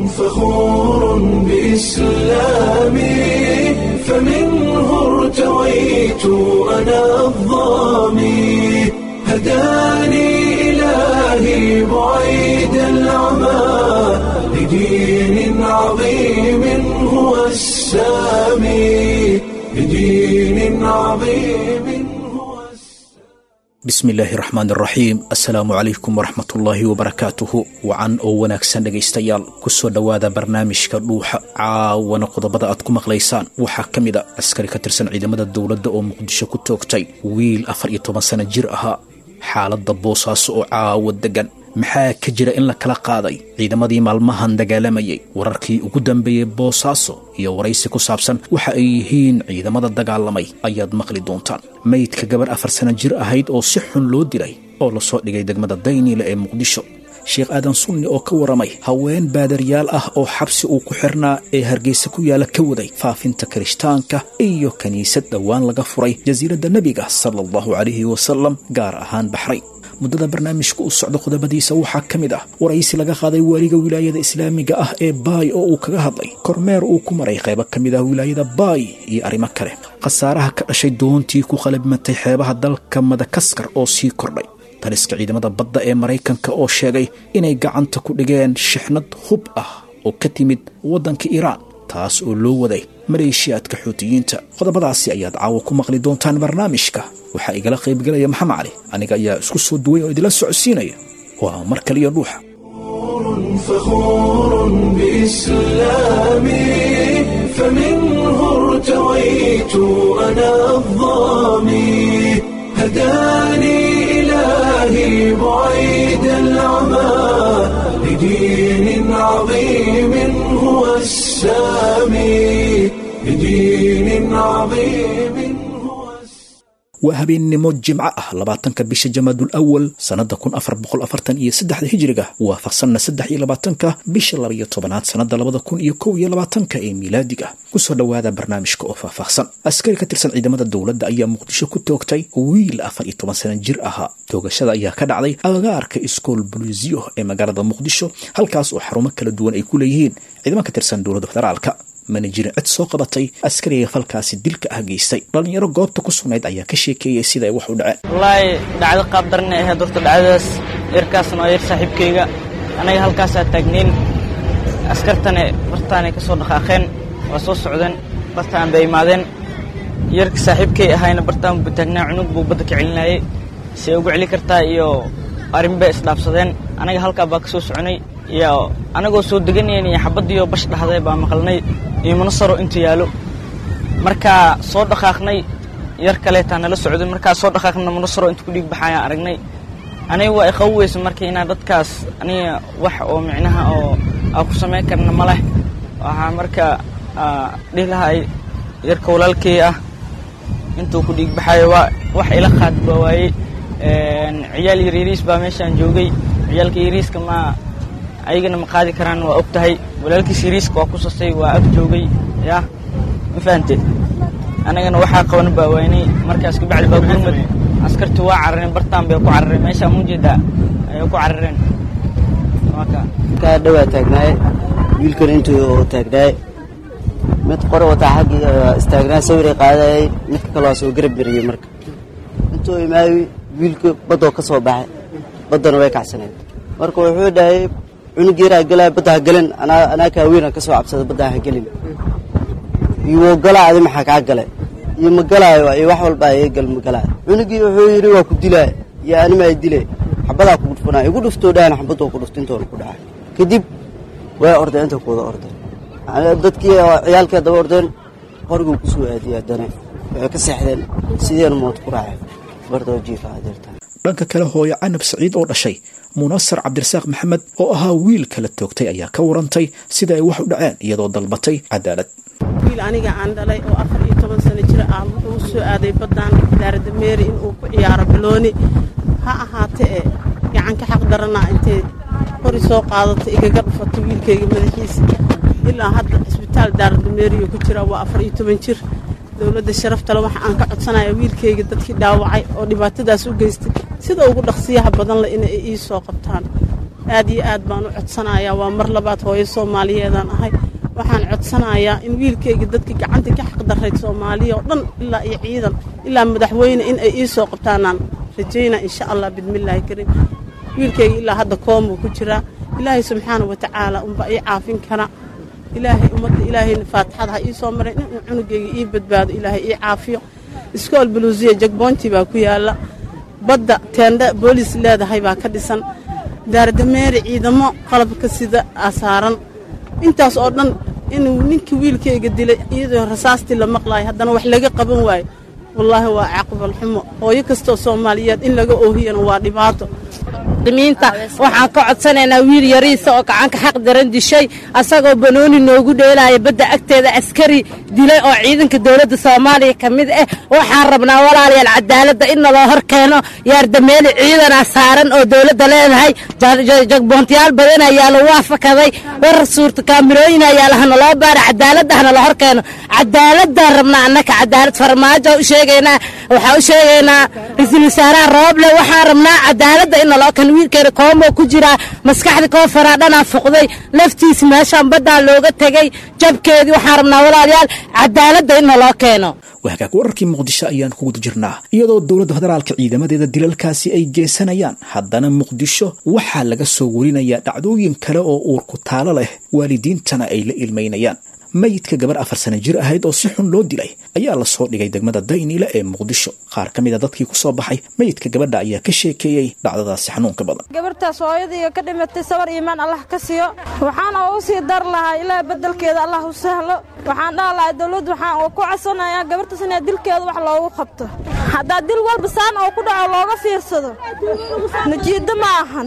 فخور بإسلامي فمنه ارتويت أنا الظامي هداني إلهي بعيد العمى لدين عظيم هو السامي لدين عظيم هو السامي bismi illaahi raxmaan raxiim assalaamu calaykum waraxmatullaahi wabarakaatuhu wacan oo wanaagsan dhegaystayaal kusoo dhowaada barnaamijka dhuuxa caawana qodobada aad ku maqlaysaan waxaa ka mid a askari ka tirsan ciidamada dowladda oo muqdisho ku toogtay wiil afar iyo toban sano jir ahaa xaaladda boosaaso oo caawa degan maxaa ka jira in la kala qaaday ciidamadii maalmahan dagaalamayay wararkii ugu dambeeyey boosaaso iyo waraysi ku saabsan waxa ay yihiin ciidamada dagaalamay ayaad maqli doontaan maydka gabarh afar sano jir ahayd oo si xun loo dilay oo lasoo dhigay degmada dayniile ee muqdisho sheekh aadan sunni oo ka waramay haween baadaryaal ah oo xabsi uu ku xirnaa ee hargeysa ku yaala ka waday faafinta kirishtaanka iyo kiniisad dhowaan laga furay jasiiradda nebiga sala allahu calayhi wasalam gaar ahaan baxray muddada barnaamijka u socda qodobadiisa waxaa ka mid ah waraysi laga qaaday waaliga wilaayada islaamiga ah ee baay oo uu kaga hadlay kormeer uu ku maray qaybo ka mid ah wilaayada baay iyo arrimo kale khasaaraha ka dhashay doontii ku qalabmatay xeebaha dalka madakaskar oo sii kordhay taliska ciidamada badda ee maraykanka oo sheegay inay gacanta ku dhigeen shixnad hub ah oo ka timid waddanka iiraan taas oo loo waday maleeshiyaadka xuutiyiinta qodobadaasi ayaad caawa ku maqli doontaan barnaamijka waxaa igala qaybgelaya maxamed cali aniga ayaa isku soo duway oo idila socodsiinaya waa mar kaliya dhuuxa فخور بإسلامي فمنه ارتويت أنا الظامي هداني إلهي بعيد العمى لدين عظيم هو السامي لدين عظيم هو السامي waa habeennimo jimco ah labaatanka bisha jamaadul awal sannada kun afar boqol afartan iyo saddexda hijiriga waafaqsanna saddex iyo labaatanka bisha labaiyo tobanaad sannada labada kun iyo kow iyo labaatanka ee miilaadiga kusoo dhowaada barnaamijka oo faahfaahsan askari ka tirsan ciidamada dowladda ayaa muqdisho ku toogtay wiil afar iyo toban sano jir ahaa toogashada ayaa ka dhacday agagaarka iskool buliisiyo ee magaalada muqdisho halkaas oo xarumo kala duwan ay ku leeyihiin ciidamo ka tirsan dowladda federaalka mana jirin cid soo qabatay askariga falkaasi dilka ah geystay dhallinyaro goobta ku sugnayd ayaa ka sheekeeyay sida ay wax u dhaceen wallaahi dhacdo qaab daran ay ahayd horta dhacdadaas yarkaasna waa yar saaxiibkayga anaga halkaasaa taagnayn askartane bartaanay ka soo dhaqaaqeen waa soo socdeen bartaan bay imaadeen yarka saaxiibkay ahayna bartaan buu taagnaa cunug buu badda ka celinayay say ugu celi kartaa iyo arrin bay isdhaafsadeen anaga halkaa baa ka soo soconay iyo anagoo soo deganayn iyo xabaddiioo bash dhahday baa maqalnay iyo munasaro intu yaalo markaa soo dhaqaaqnay yar kaleetaa nala socday markaa soo dhaqaaqna munasaro intu ku dhiig baxayaan aragnay aniga waa iqabu weysa marka inaa dadkaas aniga wax oo micnaha oo aa ku samayn karna ma leh waxaa marka dhihi lahay yarka walaalkey ah intuu ku dhiig baxayo waa wax ila qaad baa waayey ciyaal yaryariis baa meeshaan joogay ciyaalka yariiska ma ayagana ma qaadi karaan waa og tahay walaalkiis yariiska waa ku sasay waa ag joogay yah ma fahante annagana waxaa qaban baa waynay markaas kabacdi baa gurmad askartii waa carareen bartaan bay ku carareen meeshaa mujeedaa ayay ku carareen marka kaa dhawaa taagnaaye wiilkan intuu taagnaaye mid qore wataa xaggii istaagnaa sawiray qaadayay midka kale waa soo garab beriyey marka intuu imaayi wiilka baddoo ka soo baxay baddana way kacsaneed marka wuxuu dhahay cunug yaraa galaya badda ha gelin anaa kaa weynaan ka soo cabsada badda ha gelin iyo galaa adi maxaa kaa gale iyo ma galaayo iyo wax walba iga gal ma galaayo cunugii wuxuu yidhi waa ku dilaa iyo animaa dile xabadaa kugu dhufanaa igu dhuftoo dhahan xabadoo ku dhufta intoona ku dhacay kadib way ordeen inta kuwada ordeen dadkii ciyaalkii daba ordeen qoriguu ku soo aadiyey haddana waxay ka seexdeen sideena mood ku raaceen bardoo jiifa adeertaan dhanka kale hooyo canab saciid oo dhashay munasar cabdirasaaq maxamed oo ahaa wiil kala toogtay ayaa ka warantay sida ay wax u dhaceen iyadoo dalbatay cadaalad wiil aniga aan dhalay oo afar iyo toban sano jir ah wuxuu u soo aaday baddaan daaradameeri inuu ku ciyaaro balooni ha ahaate ee gacanka xaq daranaa intay qori soo qaadato igaga dhufato wiilkayga madaxiisa ilaa hadda cisbitaal daaradameeriyo ku jira waa afar iyo toban jir dowladda sharaftale waxa aan ka codsanaya wiilkayga dadkii dhaawacay oo dhibaatadaas u geystay sida ugu dhaqsiyaha badan leh inay ii soo qabtaan aad iyo aad baan u codsanayaa waa mar labaad hooyo soomaaliyeedaan ahay waxaan codsanayaa in wiilkayga dadka gacanta ka xaqdarrayd soomaaliya oo dhan ilaa iyo ciidan ilaa madaxweyne in ay ii soo qabtaanaan rajaynaa insha allah bidmillaahi kariim wiilkayga ilaa hadda koomuu ku jiraa ilaahay subxaana wa tacaala unba ii caafin kara ilaahay ummadda ilaahayna faatixada ha ii soo maray inuu cunugayga ii badbaado ilaahay ii caafiyo iskool buluusiya jagboonti baa ku yaalla badda teendha boolis leedahay baa ka dhisan daardameeri ciidamo qalabka sida aa saaran intaas oo dhan inuu ninkii wiilkayga dilay iyadoo rasaastii la maqlaayo haddana wax laga qaban waayo wallaahi waa caqbal xumo hooyo kastoo soomaaliyeed in laga oohiyana waa dhibaato miinta waxaan ka codsanaynaa wiil yariisa oo gacanka xaq daran dishay asagoo banooni noogu dheelaya badda agteeda askari dilay oo ciidanka dowladda soomaaliya ka mid ah waxaan rabnaa walaalayaal cadaaladda in naloo hor keeno yaardameeli ciidanaa saaran oo dowladda leedahay jagboontayaal badan ayaa lagu afakaday war suurta kaamirooyin ayaa lahanaloo baara cadaaladda hanala hor keeno cadaaladaan rabnaa annaka cadaalad farmaajo u sheegaynaa waxaa u sheegaynaa ra-iisul wasaaraha rooble waxaan rabnaa cadaaladda in naloo keeno wiilkeena koomoo ku jiraa maskaxda koo faraadhanaa fuqday laftiisa meeshaan baddaa looga tegey jabkeedii waxaan rabnaa walaalayaal cadaaladda in naloo keeno wahagaag wararkii muqdisho ayaan ku guda jirnaa iyadoo dowladda federaalka ciidamadeeda dilalkaasi ay geysanayaan haddana muqdisho waxaa laga soo warinayaa dhacdooyin kale oo uurku taalo leh waalidiintana ay la ilmaynayaan mayidka gabar afar sana jir ahayd oo si xun loo dilay ayaa lasoo dhigay degmada dayniile ee muqdisho qaar ka mid a dadkii ku soo baxay mayidka gabadha ayaa ka sheekeeyey dhacdadaasi xanuunka badan gabartaas hooyadaiga ka dhimatay sabar iimaan allah ka siiyo waxaan oo u sii dar lahaa ilaa beddelkeeda allah u sahlo waxaan dhaha lahay dawladdu waxaan ku codsanayaa gabartaas inaa dilkeeda wax loogu qabto haddaa dil walba saan oo ku dhaco looga fiirsado najiiddo ma ahan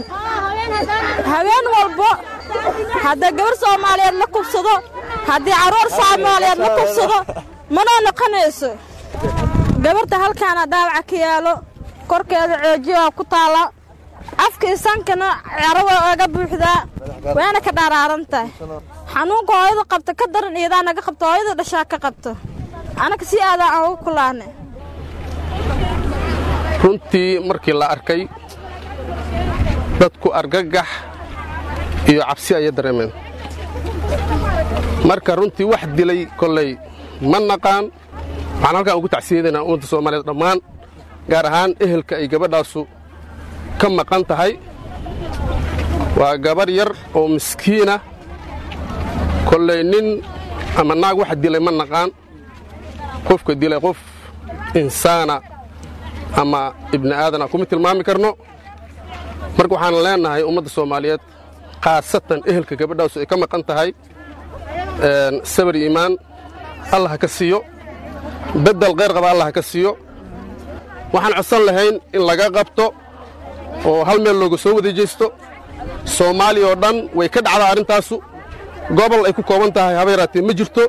haween walbo haddaa gabar soomaaliyeed la kubsado haddii carruur soomaaliyeed la kubsado manoo noqonayso gabarta halkaana dhaawaca ka yaalo korkeeda coojiyaa ku taalla afka isankana cerawa oga buuxdaa waana ka dhaaraaran tahay xanuunka hooyada qabta ka daran iyadaa naga qabta hooyada dhashaa ka qabto anaka si aadaa aan ugu kulaanay runtii markii la arkay dadku argagax iyo cabsi ayay dareemeen marka runtii wax dilay kolley ma naqaan waxaan halkaan ugu tacsiyadaynaa ummadda soomaaliyeed dhammaan gaar ahaan ehelka ay gabadhaasu ka maqan tahay waa gabarh yar oo miskiina kolley nin ama naag wax dilay ma naqaan qofka dilay qof insaana ama ibni aadana kuma tilmaami karno marka waxaan leennahay ummadda soomaaliyeed khaasatan ehelka gabadhaasu ay ka maqan tahay sabar iimaan allah ha ka siiyo beddel kheyr qaba allah ha ka siiyo waxaan codsan lahayn in laga qabto oo hal meel looga soo wadajaysto soomaaliya oo dhan way ka dhacdaa arrintaasu gobol ay ku kooban tahay haba yaraatee ma jirto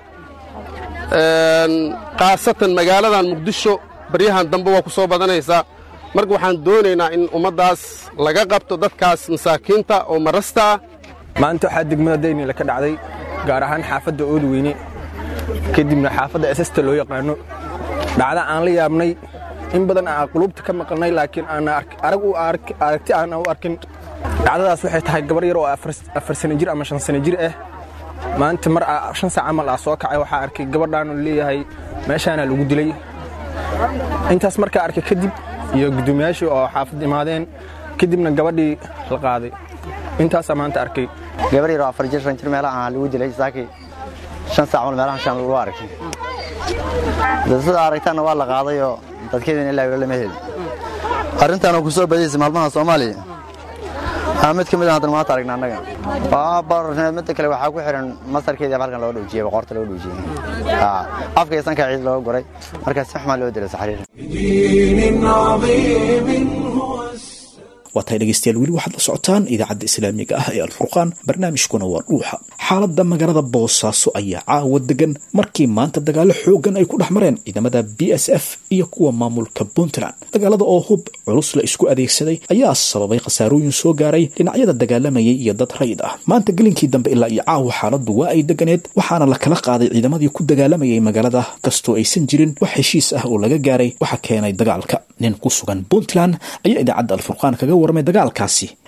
khaasatan magaaladan muqdisho baryahan dambe waa ku soo badanaysaa marka waxaan doonaynaa in ummaddaas laga qabto dadkaas masaakiinta oo marasta ah maanta waxaa degmada daynila ka dhacday gaar ahaan xaafadda oodweyne kadibna xaafadda esasta loo yaqaano dhacda aan la yaabnay in badan aan qulubta ka maqalnay laakiin aragti aanan u arkin dhacdadaas waxay tahay gabar yar oo afar sana jir ama shan sana jir ah maanta mar shan saac camal ah soo kacay waxaa arkay gabadhaanu leeyahay meeshaanaa lagu dilay intaas markaa arkay kadib iyo guddoomiyaashii oo xaafad imaadeen kadibna gabadhii la qaaday intaasaa maanta arkay gabar yaroo afar jir shan jir meelaha aan lagu dilay saakii shan saac mal meelahan shan lagu arkay dad sida aragtaanna waa la qaadayoo dadkeedina ilaa weli lama helin arrintaan oo ku soo badaysa maalmaha soomaaliya aa mid ka mid ah haddana maanta aragna annaga waa bararneed midda kale waxaa ku xihan masarkeedii halkan loo dhowjiyey boqorta loo dhowjiyey afka iyo sanka ciid looga guray markaas si xumaa loo dilay saxriir بدين عظيم هو waa tahay dhegaystayaal weli waxaad la socotaan idaacadda islaamiga ah ee alfurqaan barnaamijkuna waa dhuuxa xaaladda magaalada boosaaso ayaa caawa degan markii maanta dagaalo xoogan ay ku dhex mareen ciidamada b s f iyo kuwa maamulka puntland dagaalada oo hub culus la isku adeegsaday ayaa sababay khasaarooyin soo gaaray dhinacyada dagaalamayay iyo dad rayid ah maanta gelinkii dambe ilaa iyo caawa xaaladdu waa ay deganeed waxaana la kala qaaday ciidamadii ku dagaalamayay magaalada kastoo aysan jirin wax heshiis ah oo laga gaaray waxa keenay dagaalka nin ku sugan puntland ayaa idaacadda alfurqaan kaga warmay dagaalkaasi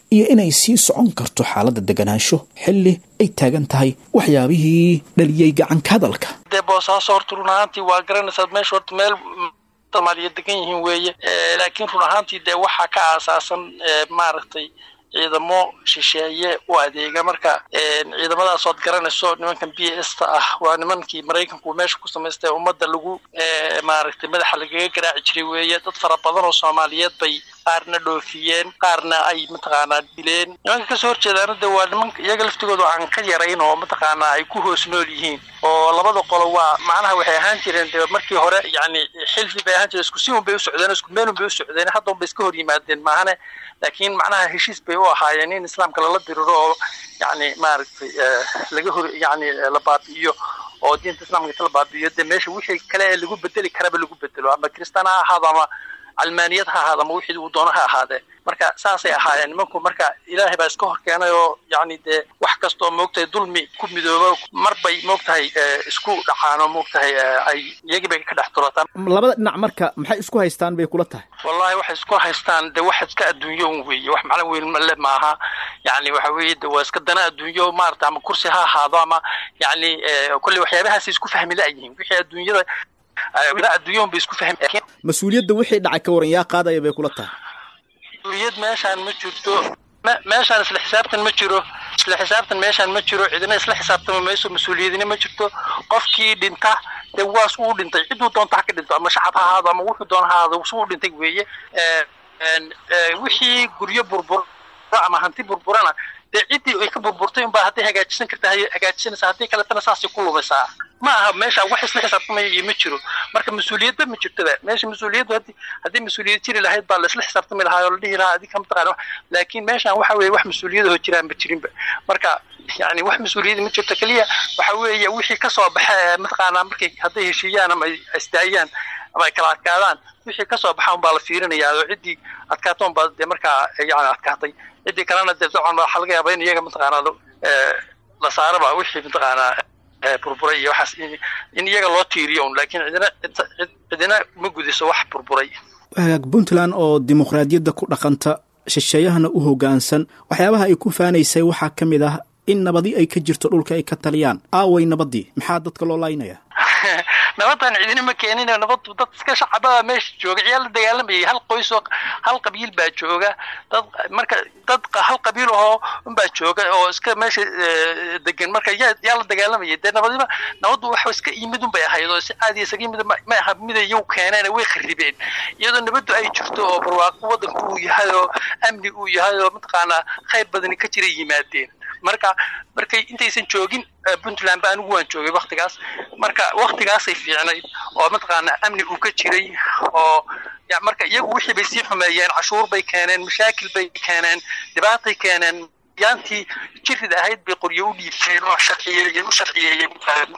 iyo inay sii socon karto xaaladda deganaansho xilli ay taagan tahay waxyaabihii dhaliyey gacanka hadalka dee boosaaso horta run ahaantii waa garanaysaa meesha horta meel soomaaliya degan yihiin weeye laakiin run ahaantii dee waxaa ka aasaasan maaragtay ciidamo shisheeye u adeega marka ciidamadaas ood garanayso nimankan b s ta ah waa nimankii maraykanku meesha ku samaystay ummadda lagu maaragtay madaxa lagaga garaaci jiray weeye dad fara badan oo soomaaliyeed bay qaarna dhoofiyeen qaarna ay mataqaanaa dileen nimanka kasoo horjeedaana de waa nimanka iyaga laftigooda aan ka yarayn oo mataqaanaa ay ku hoos nool yihiin oo labada qolo waa macnaha waxay ahaan jireen de markii hore yacni xilfi bay ahaan jireen isku si un bay u socdeen isku meel un bay u socdeen hadda un bay iska hor yimaadeen maahane laakiin macnaha heshiis bay u ahaayeen in islaamka lala diriro oo yacni maaragtay laga hor yacni la baabi'iyo oo diinta islaamka inta la baabi'iyo dee meesha wixii kale ee lagu bedeli karaba lagu bedelo ama kristaan ha ahaado ama calmaaniyad ha ahaado ama wixii uu doono ha ahaadee marka saasay ahaayeen nimanku marka ilaahay baa iska hor keenay oo yacni dee wax kasta oo moogtahay dulmi ku midoobo mar bay moogtahay isku dhacaan oo moogtahay ay iyagii bay ka dhex turataan labada dhinac marka maxay isku haystaan bay kula tahay wallahi waxay isku haystaan de wax iska adduunyo un weeye wax macno weyn le maaha yacni waxa weeye de waa iska dana adduunyo maarata ama kursi ha ahaado ama yacni kolley waxyaabahaasay isku fahmi la'yihiin wixii adduunyada adduunyaun bay isku fahmi mas-uuliyadda wixii dhacay ka waran yaa qaadaya bay kula tahay mas-uuliyad meeshaan ma jirto meeshaan isla xisaabtan ma jiro isla xisaabtan meeshaan ma jiro cidina isla xisaabtama mayso mas-uuliyadina ma jirto qofkii dhinta dee waas uu dhintay ciduu doonta ha ka dhinto ama shacab ha ahaado ama wuxuu doona ha ahaado suu dhintay weeye wixii guryo burbura ama hanti burburana dee ciddii ay ka burburtay unbaa hadday hagaajisan karta hagaajisanaysa haddii kaletana saasay ku lumaysaa ma aha meesha wax isla xisaabtamaya iyo ma jiro marka mas-uuliyadba ma jirtoba meesha mas-uuliyaddu haddii haddii mas-uuliyad jiri lahayd baa la isla xisaabtami lahaa oo la dhihi lahaa adinka mataqaana laakiin meeshaan waxa weeye wax mas-uuliyadahoo jiraanba jirinba marka yani wax mas-uuliyada ma jirto keliya waxa weeye wixii kasoo baxa mataqaanaa markay hadday heshiiyaan ama ay isdaayaan ama ay kala adkaadaan wixii kasoo baxa unbaa la fiirinayaa oo ciddii adkaatoon baa dee markaa yani adkaatay ciddii kalena dee dabcan waxaa laga yaabaa in iyaga mataqaanaa la saaraba wixii mataqaanaa burburay iyo waxaas in iyaga loo tiiriyo un laakiin cidina cidina ma gudiso wax burburay hagaag puntland oo dimuqraadiyadda ku dhaqanta shisheeyahana u hoggaansan waxyaabaha ay ku faanaysay waxaa ka mid ah in nabadi ay ka jirto dhulka ay ka taliyaan aaway nabadii maxaa dadka loo laynaya nabadan cidina ma keenin nabadu dad iska shacabaa meesha jooga ciyaal la dagaalamayay hal qoys oo hal qabiil baa jooga dad marka dad hal qabiil ahoo unbaa jooga oo iska meesha degan marka yaa yaa la dagaalamayay dee nabadiba nabadu waxa iska yimid un bay ahayd oo si caadi isaga yimid ma aha mid iyagu keeneen way kharibeen iyadoo nabadu ay jirto oo barwaaqo waddanku uu yahay oo amni uu yahay oo mataqaanaa khayr badani ka jira yimaadeen marka markay intaysan joogin puntland ba anigu waan joogay waktigaas marka waktigaasay fiicnayd oo mataqaanaa amni uu ka jiray oo marka iyagu wixii bay sii xumeeyeen cashuur bay keeneen mashaakil bay keeneen dhibaatay keeneen yaantii jirid ahayd bay qoryo u dhiibteen oo sharciyeeyeen u sharciyeeyeen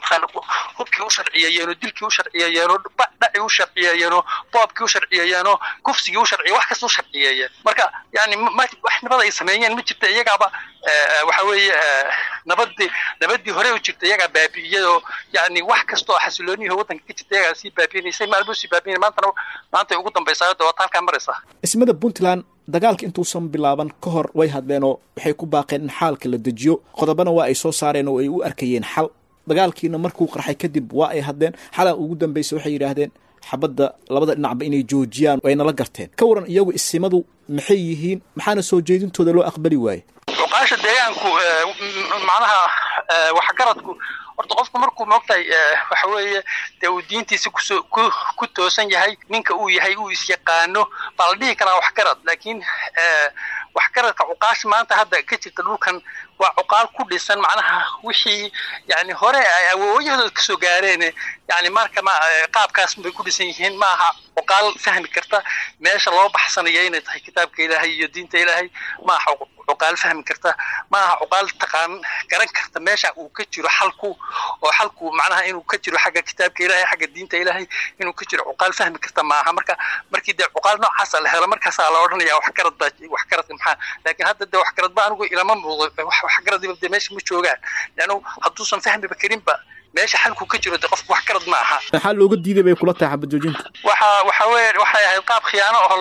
hubkii u sharciyeeyeen oo dilkii u sharciyeeyeen oo dhacii u sharciyeeyeen oo boobkii u sharciyeeyeen oo kufsigii u sharciye wax kasta u sharciyeeyeen marka yani wax nabad ay sameeyeen ma jirta iyagaaba waxa weeye nabadii nabadii hore u jirta iyagaa baabi'iyay oo yani wax kasta oo xasilooniyaha waddanka ka jirta iyagaa sii baabi'inaysay maalbuu sii baabi'inay maantana maanta ay ugu dambaysaa hadda waata halkaa maraysaa ismada puntland dagaalka intuusan bilaaban ka hor way hadleenoo waxay ku baaqeen in xaalka la dejiyo qodobana waa ay soo saareen oo ay u arkayeen xal dagaalkiina markuu qarxay kadib waa ay hadleen xalaa ugu dambaysa waxay yidhaahdeen xabadda labada dhinacba inay joojiyaan ay nala garteen ka waran iyagu isimadu maxay yihiin maxaana soo jeedintooda loo aqbali waaye cuqaasha deegaanku macnaha waxgaradku horta qofku markuu moogtahay waxa weeye dee uu diintiisa kusoo ku ku toosan yahay ninka uu yahay uu isyaqaano baa la dhihi karaa waxgarad laakiin waxgaradka cuqaasha maanta hadda ka jirta dhulkan waa cuqaal ku dhisan macnaha wixii yani hore ay awoowyadood kasoo gaareen yani marka ma qaabkaas bay ku dhisan yihiin ma aha cuqaal fahmi karta meesha loo baxsanayo inay tahay kitaabka ilaahay iyo diinta ilaahay ma aha cuqaal fahmi karta ma aha cuqaal taqaan garan karta meesha uu ka jiro xalku oo xalku macnaha inuu ka jiro xagga kitaabka ilaahay xagga diinta ilaahay inuu ka jiro cuqaal fahmi karta ma aha marka markii dee cuqaal noocaasa la helo markaasaa la odhanaya waxgarad baa waxgaradka maxaa laakiin hadda dee waxgarad ba anigu ilama muuqdo waxgaradiba dee meesha ma joogaan leannu hadduusan fahmiba karinba meesha xalku ka jiro de qofku wax garad ma aha maxaa looga diiday bay kula tahay xabad joojinta waxa waxa weye waxay ahayd qaab khiyaano oo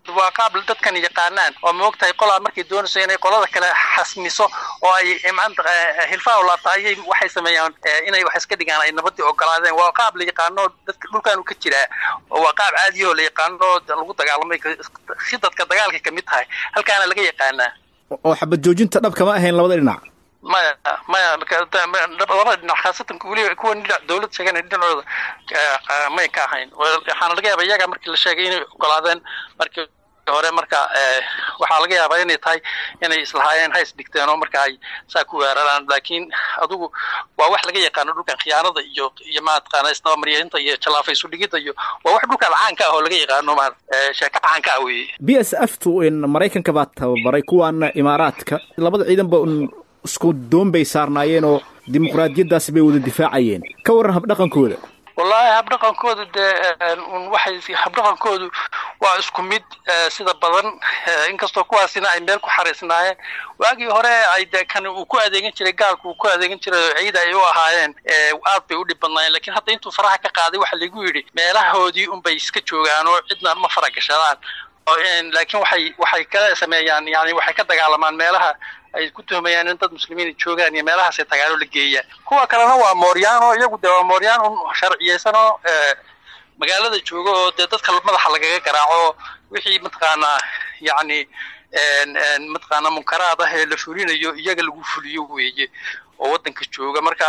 waa qaab dadkan yaqaanaan oo maogtahay qolaa markay doonayso inay qolada kale xasmiso oo ay maanta hilfaa u laabta ayay waxay sameeyaan inay wax iska dhigaan ay nabadii ogolaadeen waa qaab la yaqaano dadka dhulkaanu ka jiraa waa qaab caadiyahoo la yaqaano lagu dagaalamay khidadka dagaalka kamid tahay halkaana laga yaqaanaa oo xabad joojinta dhabka ma ahayn labada dhinac maya maya labada dhinac khaasatan weliba kuwa dhinac dawlad sheegana dhinacooda may ka ahayn waxaana laga yaaba iyaga markii la sheegay inay ogolaadeen markii hore marka waxaa laga yaabaa inay tahay inay islahaayeen hays dhigteen oo marka ay saa ku weeraraan laakiin adugu waa wax laga yaqaano dhulkan khiyaanada iyo iyo maataqaana isnabamaryeynta iyo jalaafay isu dhigidda iyo waa wax dhulkan caanka ah oo laga yaqaano ma sheeka caanka ah weeye b s f tu in maraykanka baa tababaray kuwaana imaaraadka labada ciidanba un isku doon bay saarnaayeen oo dimuqraadiyaddaasi bay wada difaacayeen ka warran habdhaqankooda wallaahi habdhaqankoodu dee waxay habdhaqankoodu waa isku mid sida badan inkastoo kuwaasina ay meel ku xariisnaayeen waagii hore ay dee kan uu ku adeegan jiray gaalku uu ku adeegan jiray oo ciida ay u ahaayeen aad bay u dhib badnaayeen lakiin hadda intuu faraha ka qaaday waxa lagu yidhi meelahoodii unbay iska joogaan oo cidna ma faragashadaan laakiin waxay waxay ka sameeyaan yani waxay ka dagaalamaan meelaha ay ku tuhmayaan in dad muslimiin joogaan iyo meelahaasay tagaalo la geeyaan kuwa kalena waa mooryaan oo iyagu dee waa mooryaan un sharciyeysan oo magaalada jooga oo dee dadka madaxa lagaga garaaco wixii mataqaanaa yacni mataqaanaa munkaraad ah ee la fulinayo iyaga lagu fuliyo weeye oo waddanka jooga marka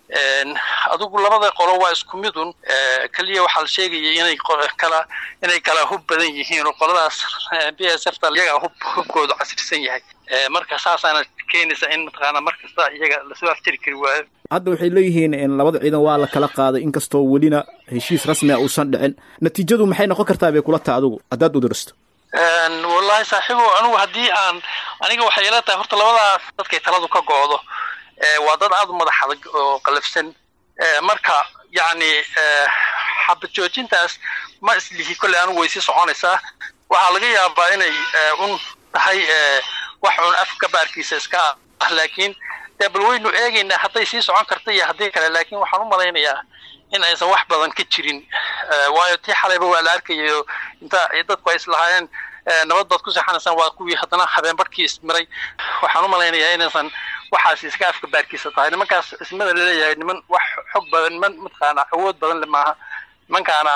adigu labada qolo waa isku midun keliya waxaa la sheegayay inay kala inay kala hub badan yihiin oo qoladaas b s f ta iyaga hub hubkoodu casrisan yahay marka saasaana keenaysa in mataqaana mar kasta iyaga lasoo afjari kari waayo hadda waxay leeyihiin in labada ciidan waa la kala qaaday inkastoo welina heshiis rasmi a uusan dhicin natiijadu maxay noqon kartaa bay kula taha adigu haddaad udiristo wallahi saaxiibo anigu haddii aan aniga waxay ila tahay horta labadaas dadkay taladu ka go'do waa dad aada u madax adag oo qalafsan marka yacni xabad joojintaas ma islihi kolley anigu way sii soconaysaa waxaa laga yaabaa inay un tahay wax un afka baarkiisa iska ah laakiin dee bal waynu eegaynaa hadday sii socon karta iyo haddii kale laakiin waxaan u malaynayaa in aysan wax badan ka jirin waayo tii xalayba waa la arkayayo inta dadku ay islahaayeen nabad baad ku seexanaysaan waa kuwii haddana habeenbarhkii ismiray waxaan u malaynayaa inaysan waxaas iska afka baarkiisa tahay nimankaas ismada laleeyahay niman wax xog badan niman mataqaana awood badan le maaha nimankaana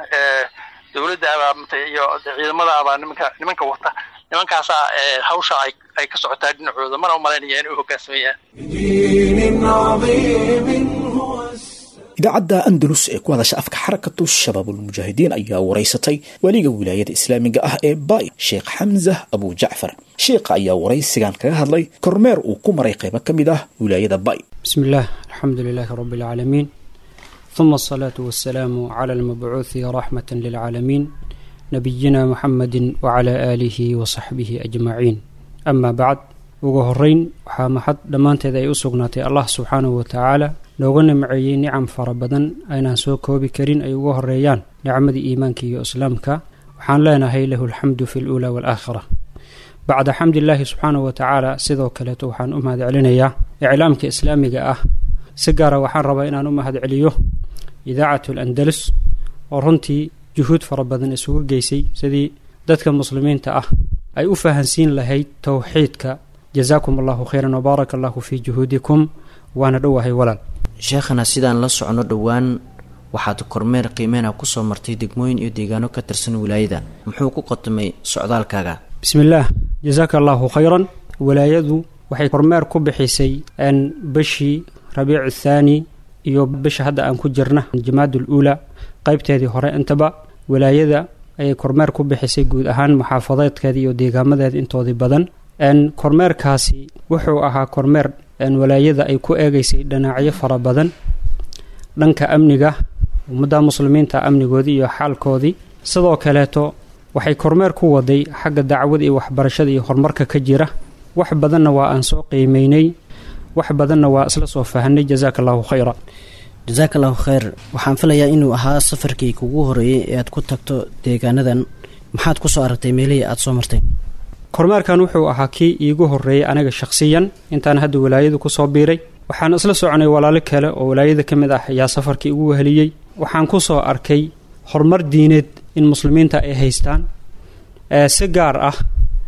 dawladda abaa iyo ciidamada abaa nimanka nimanka wata nimankaasaa hawsha ay ay ka socotaa dhinacooda mana u malaynaya inay u hoggaansamayaan idaacadda andalus ee ku hadasha afka xarakatu shabaabulmujaahidiin ayaa waraysatay weliga wilaayada islaamiga ah ee baay sheekh xamzah abu jacfar sheekha ayaa waraysigan kaga hadlay kormeer uu ku maray qaybo ka mid ah wilaayada baay bismi illaah alxamdu lilaahi rabbi alcaalamiin uma asalaatu wasalaamu cala almabcuuthi raxmata lilcaalamiin nabiyina muxamedi wacalaa aalihi wasaxbihi ajmaciin amaa bacd ugu horeyn waxaa maxad dhammaanteed ay u sugnaatay allah subxaanahu watacaala nooga nimceeyey nicam fara badan aynaan soo koobi karin ay uga horeeyaan nicmadii iimaanka iyo islaamka waxaan leenahay lahu alxamdu fi luulaa waalaakhira bacda xamdilaahi subxaanahu watacaala sidoo kaleeto waxaan u mahad celinayaa iclaamka islaamiga ah si gaara waxaan rabaa inaan u mahad celiyo idaacatu alandalus oo runtii juhuud fara badan isugu geysay sidii dadka muslimiinta ah ay u fahansiin lahayd towxiidka jazaakum allahu khayran wbaaraka allahu fii juhuudikum waana dhowahay walaal sheekhana sidaan la socono dhowaan waxaad kormeer qiimeyna kusoo martay degmooyin iyo deegaano ka tirsan wilaayada muxuu ku qatumay socdaalkaaga bismillaah jazaaka allahu khayran wilaayadu waxay kormeer ku bixisay bishii rabiicu thaani iyo bisha hadda aan ku jirna jamaadul uula qaybteedii hore intaba wilaayada ayay kormeer ku bixisay guud ahaan maxaafadeedkeeda iyo deegaamadeeda intoodii badan kormeerkaasi wuxuu ahaa kormeer walaayada ay ku eegeysay dhinacyo fara badan dhanka amniga ummadda muslimiinta amnigoodii iyo xaalkoodii sidoo kaleeto waxay kormeer ku waday xagga dacwada iyo waxbarashada iyo horumarka ka jira wax badanna waa aan soo qiimeynay wax badanna waa isla soo fahanay jazaaka allahu khayra jasaaka allahu khayr waxaan filayaa inuu ahaa safarkii kugu horeeyey ee aad ku tagto deegaanadan maxaad ku soo aragtay meelihii aad soo martay kormeerkan wuxuu ahaa kii iigu horreeyey aniga shakhsiyan intaan hadda walaayadu kusoo biiray waxaan isla soconay walaalo kale oo walaayada ka mid ah ayaa safarkii igu weheliyey waxaan ku soo arkay horumar diineed in muslimiinta ay haystaan si gaar ah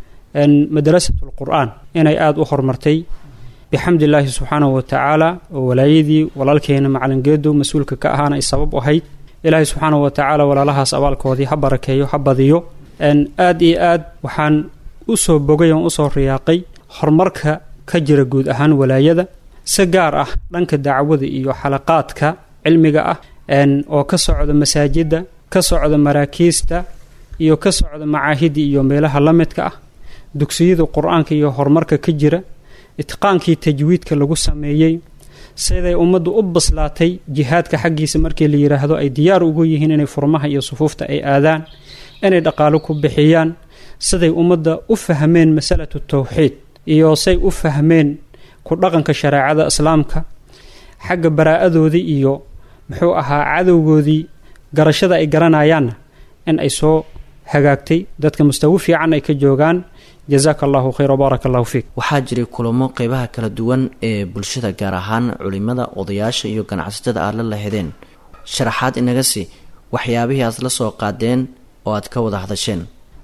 madrasatul qur-aan inay aada u horumartay bixamdi illaahi subxaanahu wa tacaala oo walaayadii walaalkeena macalingeedu mas-uulka ka ahaana ay sabab ahayd ilaahay subxaanahu wa tacaala walaalahaas abaalkoodii ha barakeeyo ha badiyo aada iyo aad waxaan usoo bogay oon usoo riyaaqay horumarka ka jira guud ahaan walaayada si gaar ah dhanka dacwada iyo xalaqaadka cilmiga ah oo ka socda masaajidda ka socda maraakiista iyo ka socda macaahidii iyo meelaha la midka ah dugsiyada qur-aanka iyo horumarka ka jira itqaankii tajwiidka lagu sameeyey siday ummaddu u baslaatay jihaadka xaggiisa markii la yidhaahdo ay diyaar ugu yihiin inay furmaha iyo sufuufta ay aadaan inay dhaqaalo ku bixiyaan siday ummadda u fahmeen masalatu tawxiid iyo say u fahmeen ku dhaqanka shareecada islaamka xagga baraa-adoodii iyo muxuu ahaa cadowgoodii garashada ay garanayaanna in ay soo hagaagtay dadka mustawi fiican ay ka joogaan jazaaka allahu khayr wbaaraka allahu fiik waxaa jiray kulamo qeybaha kala duwan ee bulshada gaar ahaan culimada odayaasha iyo ganacsatada aad la lahedeen sharaxaad inaga sii waxyaabihii aad la soo qaadeen oo aad ka wada hadasheen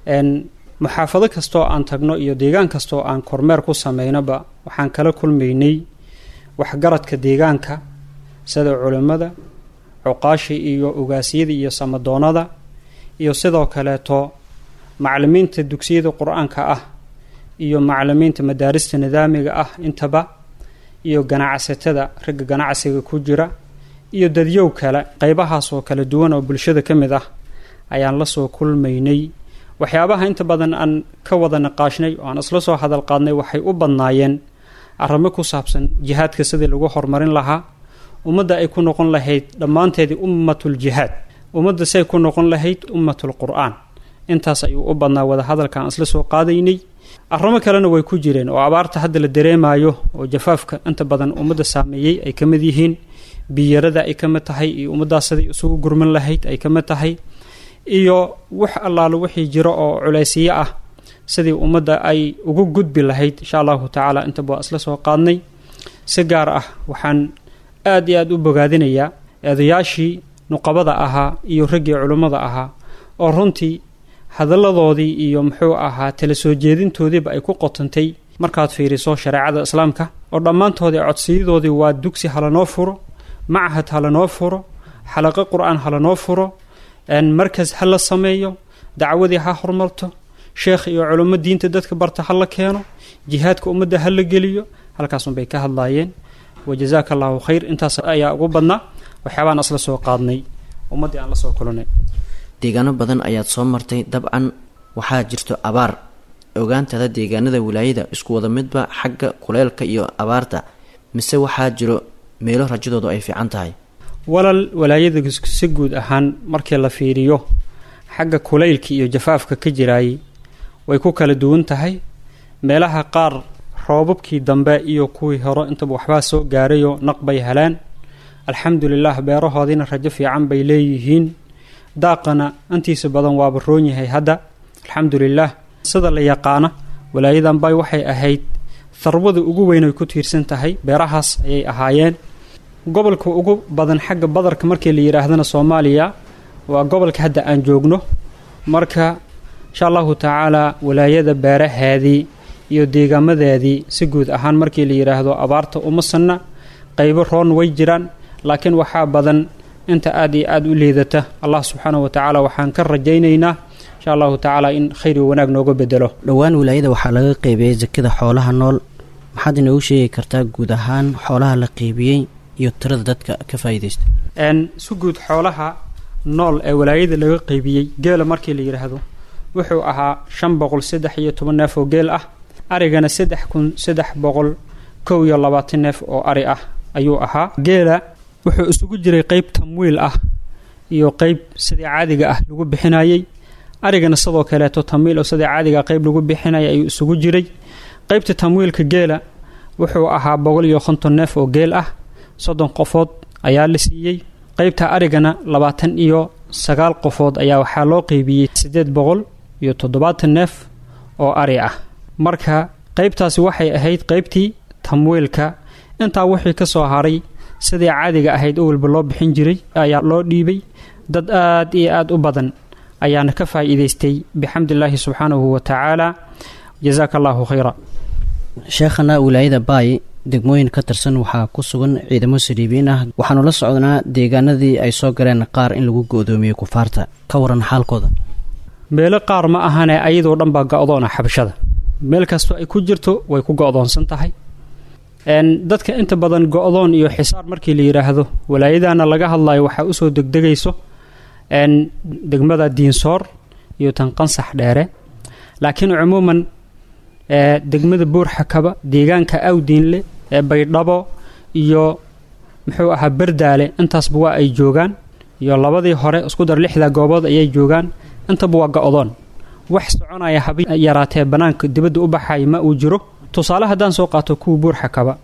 muxaafado kastoo aan tagno iyo deegaan kastoo aan kormeer ku sameynoba waxaan kala kulmaynay waxgaradka deegaanka sida culimmada cuqaasha iyo ogaasyada iyo samadoonada iyo sidoo kaleeto macalimiinta dugsiyada qur-aanka ah iyo macalimiinta madaarista nidaamiga ah intaba iyo ganacsatada ragga ganacsiga ku jira iyo dadyow kale qeybahaas oo kala duwan oo bulshada ka mid ah ayaan la soo kulmaynay waxyaabaha inta badan aan ka wada naqaashnay oo aan isla soo hadal qaadnay waxay u badnaayeen arrimo ku saabsan jihaadka sidii lagu horumarin lahaa ummadda ay ku noqon lahayd dhammaanteedii ummatul jihaad ummadda say ku noqon lahayd ummatul qur-aan intaas ayuu u badnaa wada hadalka aan isla soo qaadaynay arrimo kalena way ku jireen oo abaarta hadda la dareemayo oo jafaafka inta badan ummadda saameeyey ay ka mid yihiin biyarada ay ka mid tahay iyo ummaddaas siday isugu gurman lahayd ay ka mid tahay iyo wax allaalo wixii jiro oo culaysiyo ah sidii ummadda ay ugu gudbi lahayd insha allahu tacaala intaba waa isla soo qaadnay si gaar ah waxaan aada iyo aada u bogaadinayaa eedayaashii nuqabada ahaa iyo raggii culummada ahaa oo runtii hadalladoodii iyo muxuu ahaa tala soo jeedintoodiiba ay ku qotantay markaad fiiriso shareecada islaamka oo dhammaantoodii codsiyadoodii waa dugsi halanoo furo machad halanoo furo xalaqo qur-aan halanoo furo markas ha la sameeyo dacwadii ha horumarto sheekh iyo culummo diinta dadka barta ha la keeno jihaadka ummadda ha la geliyo halkaasunbay ka hadlaayeen wajazaaka allahu khayr intaas ayaa ugu badnaa waxyaabaan isla soo qaadnay ummaddii aan la soo kulanay deegaano badan ayaad soo martay dabcan waxaa jirto abaar ogaantada deegaanada wilaayada isku wada midba xagga kuleelka iyo abaarta mise waxaa jiro meelo rajadoodu ay fiican tahay walal walaayada si guud ahaan markii la fiiriyo xagga kulaylka iyo jafaafka ka jiraayay way ku kala duwan tahay meelaha qaar roobabkii dambe iyo kuwii hore intaba waxbaa soo gaarayoo naq bay heleen alxamdulilah beerahoodiina rajo fiican bay leeyihiin daaqana intiisa badan waaba roon yahay hadda alxamdulilah sida la yaqaana walaayadan bay waxay ahayd tharwada ugu weyn ay ku tiirsan tahay beerahaas ayay ahaayeen gobolka ugu badan xagga badarka markii la yidhaahdana soomaaliya waa gobolka hadda aan joogno marka insha allahu tacaala walaayada beeraheedii iyo deegaamadeedii si guud ahaan markii la yidhaahdo abaarta uma sanna qaybo roon way jiraan laakiin waxaa badan inta aada iyo aada u liidata allah subxaana wa tacaala waxaan ka rajaynaynaa insha allahu tacaala in khayr iyo wanaag nooga bedelo dhowaan wilaayada waxaa laga qeybiyey sakada xoolaha nool maxaad inoogu sheegi kartaa guud ahaan xoolaha la qeybiyey iyo tirada dadka ka faa'iidaysta si guud xoolaha nool ee walaayada laga qeybiyey geela markii la yidhaahdo wuxuu ahaa shan boqol saddex iyo toban neef oo geel ah arigana saddex kun saddex boqol kow iyo labaatan neef oo ari ah ayuu ahaa geela wuxuu isugu jiray qeyb tamwiil ah iyo qeyb sidii caadiga ah lagu bixinayey arigana sidoo kaleeto tamwiil oo sidii caadiga qeyb lagu bixinaya ayuu isugu jiray qeybta tamwiilka geela wuxuu ahaa boqol iyo konton neef oo geel ah soddon qofood ayaa la siiyey qeybta arigana labaatan iyo sagaal qofood ayaa waxaa loo qeybiyey siddeed boqol iyo toddobaatan neef oo ari ah marka qeybtaasi waxay ahayd qeybtii tamwiilka intaa wixii ka soo haray sidii caadiga ahayd oo walba loo bixin jiray ayaa loo dhiibay dad aad iyo aada u badan ayaana ka faa'iidaystay bixamdillaahi subxaanahu wa tacaala jazaaka allaahu khayra sheekhana wilaayada baay degmooyin ka tirsan waxaa ku sugan ciidamo saliibiin ah waxaanu la socnaa deegaanadii ay soo galeen qaar in lagu go-doomiyey kufaarta ka waran xaalkooda meelo qaar ma ahane ayadoo dhan baa go-doona xabashada meel kastoo ay ku jirto way ku go-doonsan tahay dadka inta badan go-doon iyo xisaar markii la yidhaahdo walaayadana laga hadlayo waxaa usoo degdegayso degmada diinsoor iyo tan qansax dheere laakiin cumuuman degmada buurxakaba deegaanka awdiinle ee baydhabo iyo muxuu ahaa berdaale intaasba waa ay joogaan iyo labadii hore isku dar lixda goobood ayay joogaan intaba waa go-doon wax soconaya haba yaraatee bannaanka dibadda u baxaya ma uu jiro tusaale haddaan soo qaato kuwa buurxakaba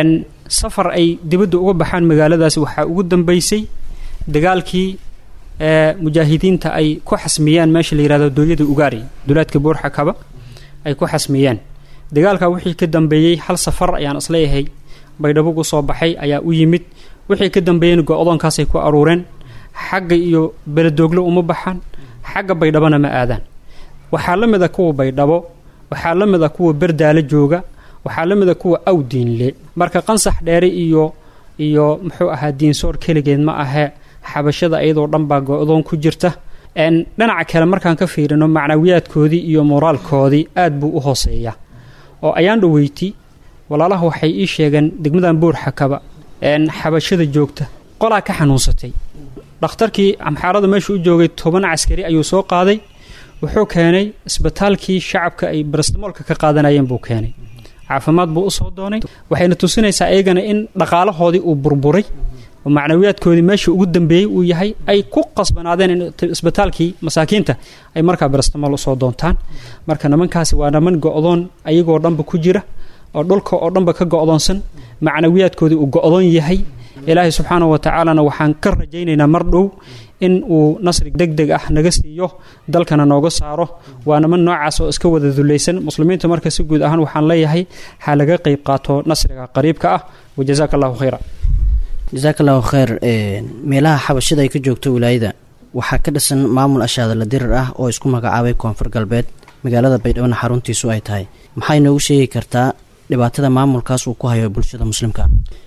safar ay dibadda uga baxaan magaaladaasi waxaa ugu dambeysay dagaalkii mujaahidiinta ay ku xasmiyeen meesha la yihahdo dooyada ugaari dulaadka buurxakaba ay ku xasmiyeen dagaalka wixii ka dambeeyey hal safar ayaan isleeyahay baydhabo gu soo baxay ayaa u yimid wixii ka dambeeyeen go-doonkaasay ku aruureen xagga iyo beledooglo uma baxaan xagga baydhabona ma aadaan waxaa la mid a kuwa baydhabo waxaa la mid a kuwa berdaale jooga waxaa la mid a kuwa awdiinle marka qansax dheere iyo iyo muxuu ahaa diinsoor keligeed ma ahee xabashada iyadoo dhan baa go-doon ku jirta dhinaca kale markaan ka fiirino macnawiyaadkoodii iyo moraalkoodii aad buu u hooseeyaa oo ayaan dhaweyti walaalaha waxay ii sheegeen degmadan buurxakaba xabashada joogta qolaa ka xanuunsatay dhakhtarkii amxaarada meesha u joogay toban caskari ayuu soo qaaday wuxuu keenay isbitaalkii shacabka ay barastamoolka ka qaadanayeen buu keenay caafimaad buu usoo doonay waxayna tusinaysaa iyagana in dhaqaalahoodii uu burburay oo macnawiyaadkoodii meesha ugu dambeeyey uu yahay ay ku qasbanaadeen in isbitaalkii masaakiinta ay markaa barastamool usoo doontaan marka nimankaasi waa niman go-doon ayagoo dhanba ku jira oo dhulka oo dhanba ka go-doonsan macnawiyaadkoodii uu go-doon yahay ilaahay subxaanahu wa tacaalana waxaan ka rajaynaynaa mar dhow in uu nasri deg deg ah naga siiyo dalkana nooga saaro waa niman noocaas oo iska wada dulaysan muslimiinta marka si guud ahaan waxaan leeyahay ha laga qeyb qaato nasriga qariibka ah wajazaaka allahu khayra jasaaka allahu kheyr meelaha xabashada ay ka joogto wilaayada waxaa ka dhisan maamul ashaadala dirir ah oo isku magacaabay koonfur galbeed magaalada baydhabona xaruntiisu ay tahay maxay noogu sheegi kartaa dhibaatada maamulkaas uu ku hayo bulshada muslimka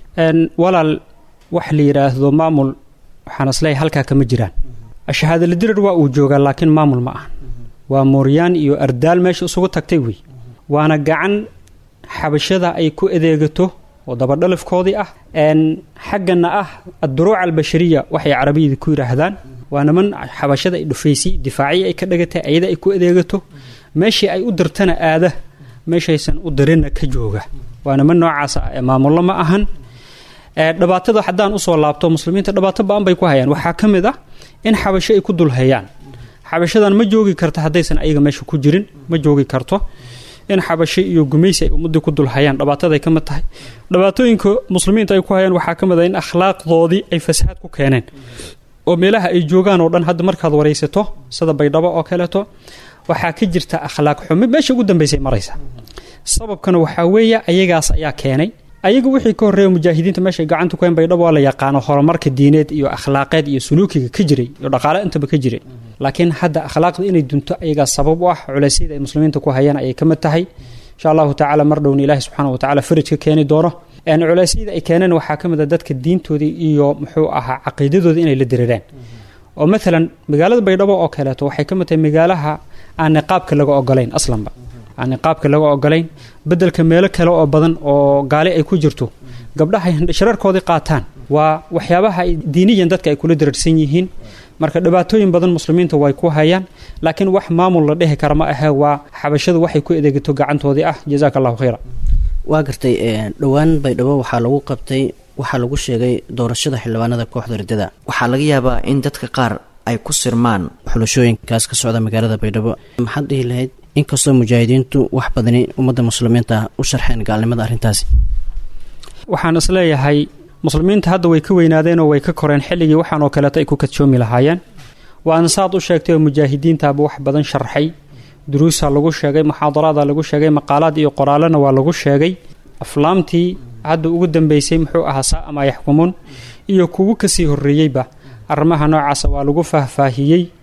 walaal wax la yidhaahdo maamul waxaan isleeyahay halkaa kama jiraan ashahaadala dirir waa uu joogaa laakiin maamul ma aha waa mooryaan iyo ardaal meesha isugu tagtay wey waana gacan xabashada ay ku adeegato oo dabadhalifkoodii ah xaggana ah adduruuca albashariya waxay carabiyada ku yidhaahdaan waa niman xabashada ay dhufaysay difaaciyi ay ka dhagatay ayada ay ku adeegato meeshii ay u dirtana aada meeshaysan u dirinna ka jooga waa niman noocaas ah ee maamullo ma ahan dhibaatada haddaan usoo laabto muslimiinta dhibaato ba-an bay ku hayaan waxaa ka mid ah in xabasho ay ku dulhayaan xabashadan ma joogi karta haddaysan ayaga meesha ku jirin ma joogi karto in xabasho iyo gumaysi ay ummadii ku dulhayaan dhibaataday ka mid tahay dhibaatooyinka muslimiinta ay ku hayaan waxaa ka mid ah in akhlaaqdoodii ay fasahaad ku keeneen oo meelaha ay joogaan oo dhan hadda markaad waraysato sida baydhabo oo kaleeto waxaa ka jirta akhlaaq xumi meesha ugu dambaysay maraysa sababkana waxaa weeye ayagaas ayaa keenay ayaga wixii ka horreeya mujaahidiinta meeshay gacanta ku hayn baydhabo waa la yaqaano horumarka diineed iyo akhlaaqeed iyo suluukiga ka jiray iyo dhaqaale intaba ka jiray laakiin hadda akhlaaqda inay dunto ayagaa sabab u ah culeysyada ay muslimiinta ku hayaan ayay ka mid tahay insha allahu tacala mar dhowna ilaahi subxaana wa tacala faraj ka keeni doono culeysyada ay keeneen waxaa ka mid a dadka diintoodii iyo muxuu ahaa caqiidadooda inay la dirireen oo maalan magaalada baydhabo oo kaleeto waxay ka mid tahay magaalaha aan niqaabka laga ogolayn aslanba aan niqaabka laga ogolayn bedelka meelo kale oo badan oo gaali ay ku jirto gabdhaha shararkoodii qaataan waa waxyaabaha diiniyan dadka ay kula dirarsan yihiin marka dhibaatooyin badan muslimiinta way ku hayaan laakiin wax maamul la dhihi kara ma ahe waa xabashadu waxay ku adeegato gacantoodii ah jazaaka allahu khayra waa gartay dhowaan baydhabo waxaa lagu qabtay waxaa lagu sheegay doorashada xildhibaanada kooxda riddada waxaa laga yaabaa in dadka qaar ay ku sirmaan xulashooyinkaas ka socda magaalada baydhabo maxaad dhihi lahayd inkastoo mujaahidiintu wax badani ummadda muslimiinta u sharxeen gaalnimada arrintaasi waxaan isleeyahay muslimiinta hadda way ka weynaadeenoo way ka koreen xilligii waxaan oo kaleeto ay ku kadshoomi lahaayeen waana saad u sheegtay oo mujaahidiintaaba wax badan sharxay duruusa lagu sheegay muxaadaraada lagu sheegay maqaalaad iyo qoraalena waa lagu sheegay aflaamtii hadda ugu dambeysay muxuu ahaa saa ama yaxkumuun iyo kugu kasii horreeyeyba arrimaha noocaasa waa lagu faahfaahiyey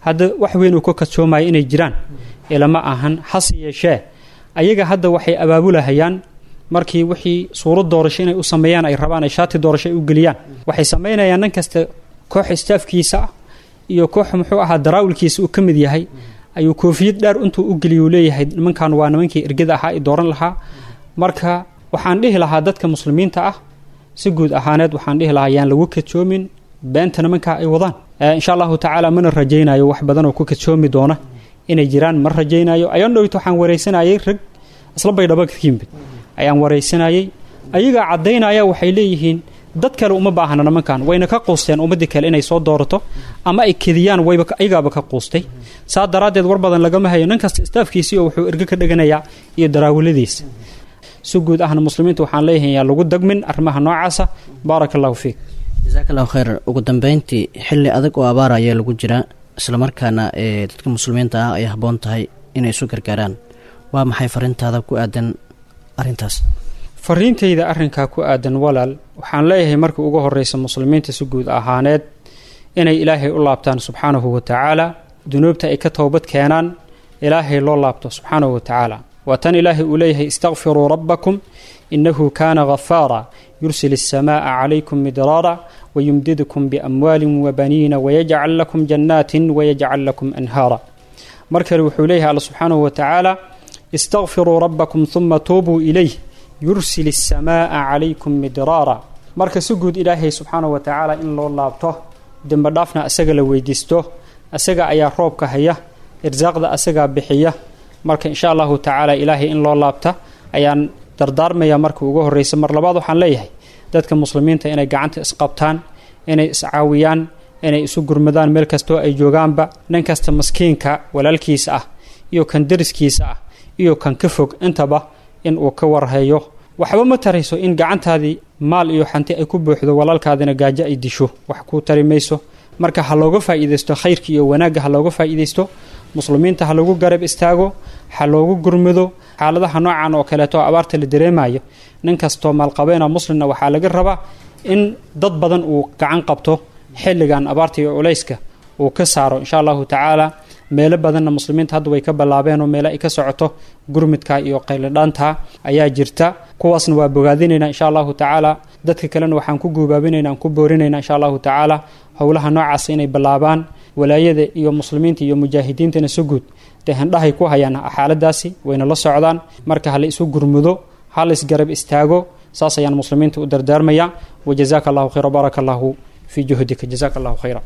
hadda wax weyn uu ka kadsoomayo inay jiraan ilama ahan hase yeeshee ayaga hadda waxay abaabulahayaan markii wixii suurad doorasho inay u sameeyaan ay rabaan ay shaati doorasho ay u geliyaan waxay samaynayaan nin kasta koox istaafkiisa ah iyo koox muxuu ahaa daraawilkiisa uu ka mid yahay ayuu koofiyad dheer intuu u geliya uu leeyahay nimankan waa nimankii ergada ahaa i dooran lahaa marka waxaan dhihi lahaa dadka muslimiinta ah si guud ahaaneed waxaan dhihi lahaa yaan lagu kadsoomin beenta nimankaa ay wadaan insha allahu tacaala mana rajaynayo wax badan oo ku kadsoomi doona inay jiraan ma rajaynayo ayaan dhowt waxaan waraysanayay rag isla baydhaba ka yimid ayaan waraysanayay ayagaa caddaynaya waxay leeyihiin dad kale uma baahna nimankan wayna ka quusteen ummadii kale inay soo doorato ama ay kediyaan wayba ayagaaba ka quustay saa daraaddeed war badan lagama hayo nin kasta istaafkiisii oo wuxuu erge ka dheganayaa iyo daraawiladiisa si guud ahna muslimiinta waxaan leeyahay yaa lagu dagmin arrimaha noocaasa baaraka allahu fiik jasaak allahu khayr ugu dambeyntii xilli adag oo abaar ayaa lagu jiraa islamarkaana ee dadka muslimiinta ah ay habboon tahay inay isu gargaaraan waa maxay farintaada ku aadan arrintaas fariintayda arrinkaa ku aadan walaal waxaan leeyahay markii ugu horreysa muslimiinta si guud ahaaneed inay ilaahay u laabtaan subxaanahu wa tacaala dunuubta ay ka toobad keenaan ilaahay loo laabto subxaanahu wa tacaala waa tan ilaahay uu leeyahay istakfiruu rabbakum inahu kaana ghafaara yursil الsamaaءa calaykum midraara wayumdidkum biamwaali wabaniina wayajcal lakum jannaatin wayajcal lakum anhaara mar kale wuxuu leeyahay alla subxaanahu wa tacaala istakfiruu rabbakum uma tuubuu ilayh yursil الsamaaءa calaykum midraara marka si guud ilaahay subxaanahu wa tacaala in loo laabto dembe dhaafna asaga la weydiisto asaga ayaa roobka haya irsaaqda asagaa bixiya marka insha allahu tacaala ilaahay in loo laabta ayaan dardaarmaya marka ugu horreysa mar labaad waxaan leeyahay dadka muslimiinta inay gacanta isqabtaan inay iscaawiyaan inay isu gurmadaan meel kastoo ay joogaanba nin kasta maskiinka walaalkiisa ah iyo kan dariskiisa ah iyo kan ka fog intaba in uu ka warhayo waxba ma tarayso in gacantaadii maal iyo xanti ay ku buuxdo walaalkaadina gaajo ay disho wax kuu tari mayso marka ha looga faa'iidaysto khayrka iyo wanaagga ha looga faa'iidaysto muslimiinta ha lagu garab istaago ha loogu gurmado xaaladaha noocan oo kaleeto oo abaarta la dareemayo nin kastoo maalqabeena muslimna waxaa laga rabaa in dad badan uu gacan qabto xilligan abaarta iyo culayska uu ka saaro insha allahu tacaala meelo badanna muslimiinta hadda way ka ballaabeen oo meelo ay ka socoto gurmidka iyo qaylidhaanta ayaa jirta kuwaasna waa bogaadinaynaa insha allahu tacaala dadka kalena waxaan ku guubaabinayna aan ku boorinaynaa insha allahu tacaala howlaha noocaas inay ballaabaan walaayada iyo muslimiinta iyo mujaahidiintana si guud dee handhahay ku hayaan xaaladaasi wayna la socdaan marka hala isu gurmudo hala isgarab istaago saas ayaan muslimiinta u dardaarmaya wajazaaka allahu khayra baaraka allahu fii juhdika jazaaka allahu khayra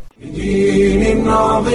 بدين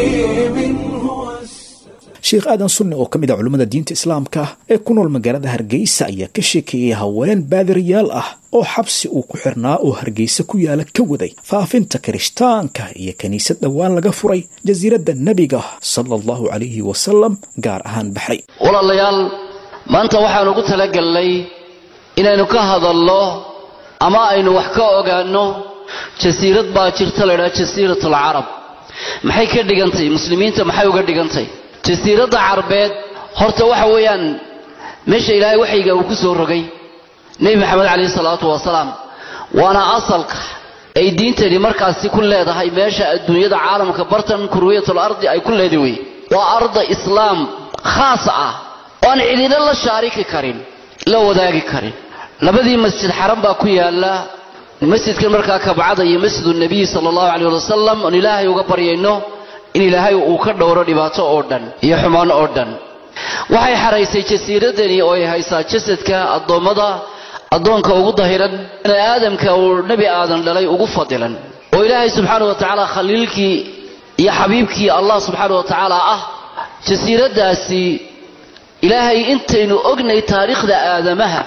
عظيم هو sheekh aadan sunne oo ka mid a culimmada diinta islaamka ee ku nool magaalada hargeysa ayaa ka sheekeeyey haween baadiriyaal ah oo xabsi uu ku xirnaa oo hargeysa ku yaala ka waday faafinta kirishtaanka iyo kiniisad dhowaan laga furay jasiiradda nebiga sala allahu calayhi wasalam gaar ahaan baxray walaalayaal maanta waxaan ugu talagelnay inaynu ka hadalno ama aynu wax ka ogaanno jasiirad baa jirta la ydhaha jasiirat alcarab maxay ka dhigantay muslimiinta maxay uga dhigantay jasiiradda carbeed horta waxa weeyaan meesha ilaahay waxyiga uu ku soo rogay nebi maxamed calayhi salaatu wasalaam waana asalka ay diintani markaasi ku leedahay meesha adduunyada caalamka bartan kurwiyatul ardi ay ku leedahay wey waa arda islaam khaas ah oo aan cidina la shaariki karin la wadaagi karin labadii masjid xaram baa ku yaala masjidkan markaa kabcada iyo masjidu nebiyi sala allahu calayh wasalam oon ilaahay uga baryayno in ilaahay uu ka dhowro dhibaato oo dhan iyo xumaan oo dhan waxay xaraysay jasiiradani oo ay haysaa jasadka addoommada addoonka ugu dahiran bani aadamka uu nebi aadan dhalay ugu fadilan oo ilaahay subxaana wa tacaala khaliilkii iyo xabiibkii allah subxaana wa tacaala ah jasiiraddaasi ilaahay intaynu ognay taariikhda aadamaha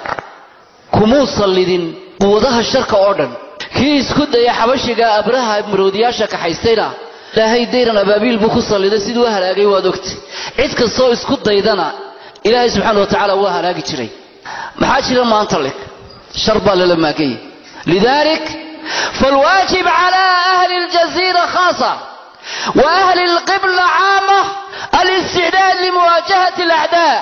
kumuu sallidin quwadaha sharka oo dhan kii isku daya xabashiga abraha maroodiyaasha kaxaystayna ilaahay dayran abaabiil buu ku salliday siduu u halaagay waad ogtay cid kastoo isku daydana ilaahay subxaana wa tacaala waa halaagi jiray maxaa jira maanta leg shar baa lala maaganyay lidaalik فالواجب على أهل الجزيرة خاصة وأهل القبلة عامة الاستعداد لمواجهة الأعداء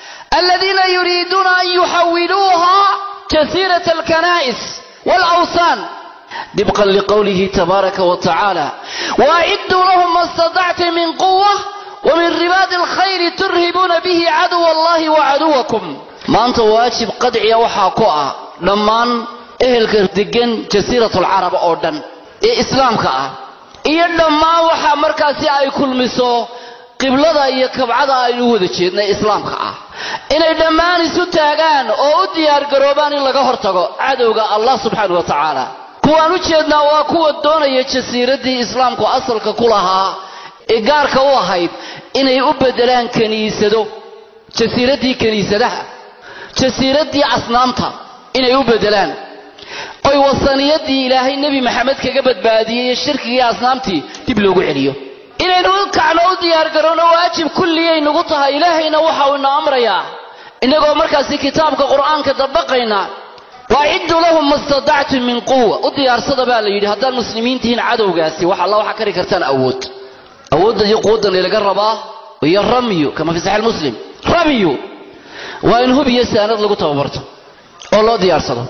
الذين يريدون أن يحولوها جزيرة الكنائس والأوثان dibqan liqowlihi tabaaraka wa tacaala waacidduu lahum ma statactum min quwa ومن رباط الخير ترهبون به عدو الله وعدوكم maanta waajib qadciya waxaa ku ah dhammaan ehelka degan jasiiratul carab oo dhan ee islaamka ah iyo dhammaan waxa markaasi ay kulmiso qiblada iyo kabcada aynu u wada jeednay islaamka ah inay dhammaan isu taagaan oo u diyaargaroobaan in laga hortago cadowga allah subxaana wa tacaala kuwaan u jeednaa waa kuwa doonaya jasiiraddii islaamku asalka ku lahaa ee gaarka u ahayd inay u beddelaan kiniisado jasiiraddii kiniisadaha jasiiraddii asnaamta inay u beddelaan oy wasaniyadii ilaahay nebi maxamed kaga badbaadiyey iyo shirkigii asnaamtii dib loogu celiyo inaynu u kacno u diyaargarowno waajib kulliyay nagu tahay ilaahayna waxa uu ina amrayaa innagoo markaasi kitaabka qur'aanka dabaqayna waacidduu lahum ma statactum min quwa u diyaarsada baa la yidhi haddaad muslimiintihiin cadowgaasi wax alla waxa kari kartaan awood awoodda iyo quwaddan ilaga rabaa iyo ramyu kama fi saxiix muslim ramyu waa in hub iyo saanad lagu tababarto oo loo diyaarsado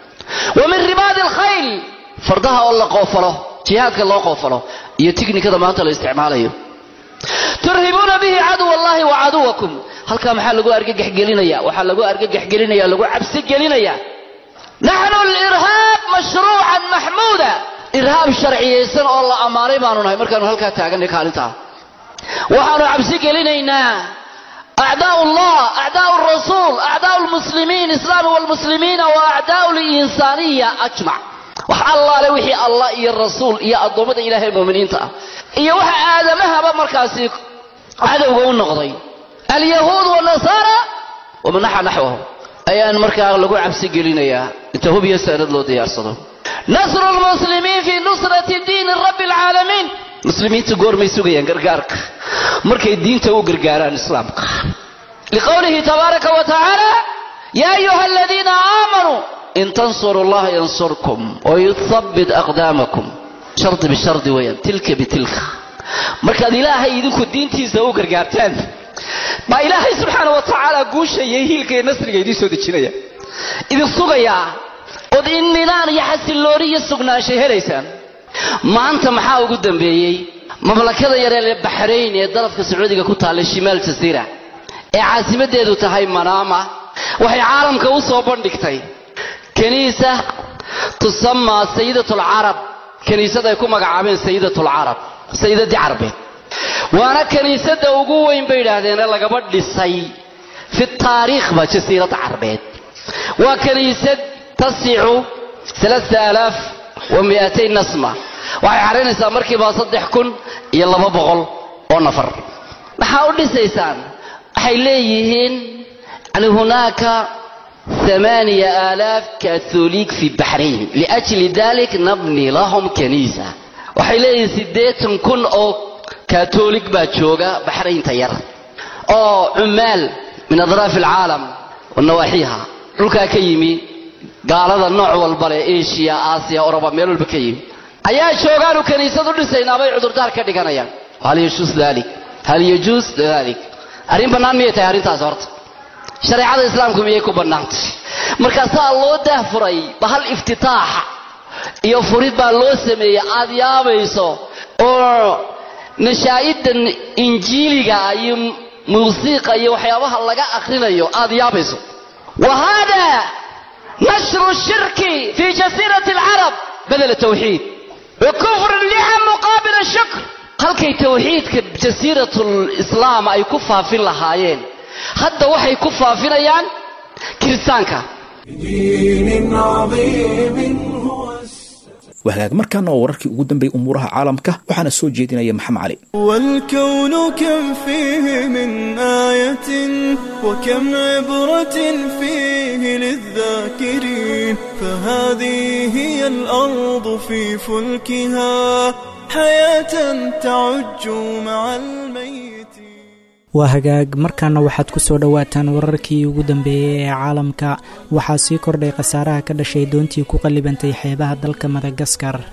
wa min ribaadi alkhayl fardaha oo la qoofalo jihaadka loo qoofalo iyo tiknikada maanta la isticmaalayo turhibuuna bihi caduw allahi wa caduwakum halkaa maxaa lagu argagaxgelinaya waxaa lagu argagaxgelinaya lagu cabsi gelinaya naxnu lirhaab mashruucan maxmuuda irhaab sharciyaysan oo la ammaanay baanu nahay markaanu halkaa taaganay kaalintaa waxaanu cabsi gelinaynaa أعداء الله أعداء الرسول أعداء المسلمين الإسلام والمسلمين وأعداء الإنسانية أجمع وح الله لوحي الله إيا الرسول إيا الضمد إله المؤمنين تا إيا وح آدمها بمركاسي عدو قول نقضي اليهود والنصارى ومن نحى نحوهم أيان مركا لقوا عبسي قلنا يا انت هو بيسأل له ديار صدو نصر المسلمين في نصرة دين رب العالمين muslimiinta goormay sugayaan gargaarka markay diinta u gargaaraan islaamka liqowlihi tabaaraka wa tacaala yaa ayuha aladiina aamanuu in tansuru allaha yansurkum wayuthabbit aqdaamakum shardi bishardi weeyaan tilka bitilka markaad ilaahay idinku diintiisa u gargaartaan baa ilaahay subxaana wa tacaala guusha iyo hiilka iyo nasriga idiin soo dejinaya idin sugayaa ood inminaan iyo xasillooni iyo sugnaanshay helaysaan maanta maxaa ugu dambeeyey mamlakada yaree baxrayn ee dalafka sacuudiga ku taallay shimaal jasiira ee caasimadeedu tahay manaama waxay caalamka u soo bandhigtay kaniisa tusamaa sayidatulcarab kaniisad ay ku magacaabeen sayidatulcarab sayidadii carabeed waana kaniisada ugu weyn bay yidhaahdeen ee lagaba dhisay fi taariikhba jasiiradda carabeed waa kaniisad tasicu alaaa alaaf wa mi'atayn nasma waxay xaraynaysaa markiiba saddex kun iyo laba boqol oo nafar maxaa u dhisaysaan waxay leeyihiin yani hunaaka ثمانية آلاف كاثوليك في بحرين لأجل ذلك نبني لهم كنيسة waxay leeyihiin siddeetan kun oo kaatoolig baa jooga baxraynta yar oo cumaal min adraaf alcaalam wa nawaaxiiha dhulkaa ka yimi gaalada nooc walba leh asia aasiya oroba meel walba ka yimi ayaa joogaanu kaniisad u dhisaynaabay cudurdaar ka dhiganayaan hal yajuus dalik hal yajuus dalik arrin bannaan miyay tahay arrintaas horta shareecada islaamku miyay ku bannaantay markaasaa loo daahfuray bahal iftitaaxa iyo furid baa loo sameeyey aad yaabayso oo nashaa'idan injiiliga iyo muusiiqa iyo waxyaabaha laga akrinayo aad yaabayso wa hada nashru shirki fi jasiirati alcarab badala tawxiid wa kufr licam muqaabila shukr halkay tawxiidka jasiiratul islaam ay ku faafin lahaayeen hadda waxay ku faafinayaan kiristaanka دين عظيم هو wahagaag markaana oo wararkii ugu dambeeyey umuuraha caalamka waxaana soo jeedinaya maxamed cali والكون كم فيه من آية وكم عبرة فيه للذاكرين فهذه هي الأرض في فلكها حياة تعج مع الميت waa hagaag markaana waxaad ku soo dhowaataan wararkii ugu dambeeyey ee caalamka waxaa sii kordhay khasaaraha ka dhashay doontii ku qallibantay xeebaha dalka madagaskar